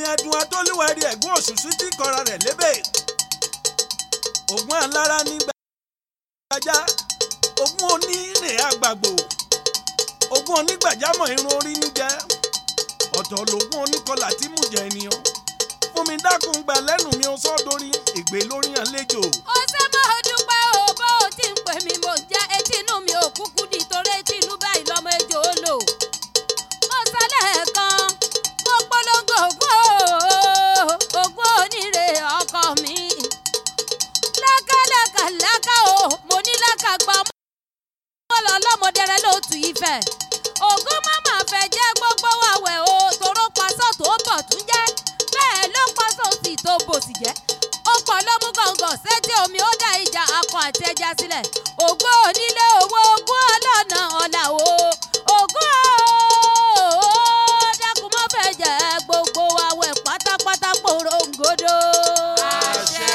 ẹdun atólúwẹ̀rí ẹ̀gún òṣùṣù tí kọra rẹ̀ lébè ògùn alára ní gbajá ògùn onírè àgbàgbò ògùn onígbàjámọ̀ irun orí ń jẹ́ ọ̀tọ̀ lògùn oníkọlà tí mú jẹ ènìyàn fún mi dákun gbà lẹ́nu mi ó sọ́ dórí ègbè lórí àlejò. ó ṣe máa dúpẹ́ o bó o ti ń pè mí mò ń jẹ́ etí inú mi ò kúkú di torí etí inú báyìí lọ́mọ ejò ó lò. mo sọ lẹ́ẹ̀kan mo polongo ògùn o ògùn onírè ọkọ mi. lákàlàkà lákà o mo ní lákà gbà mọ́ lọ lọ́mọdẹrẹ lóòtú ìfẹ́. ògùn màmá fẹ́ jẹ́ gbogbo àwẹ̀ o tòró pasọ́ tó bọ̀ tún jẹ́ bẹ́ẹ̀ ló pasọ́ òsì tó bòsì jẹ́ ó pọ̀ ló mú gọ̀ǹgọ̀ sétí omi ó dá ìjà akọ àti ẹja sílẹ̀ ògbó onílé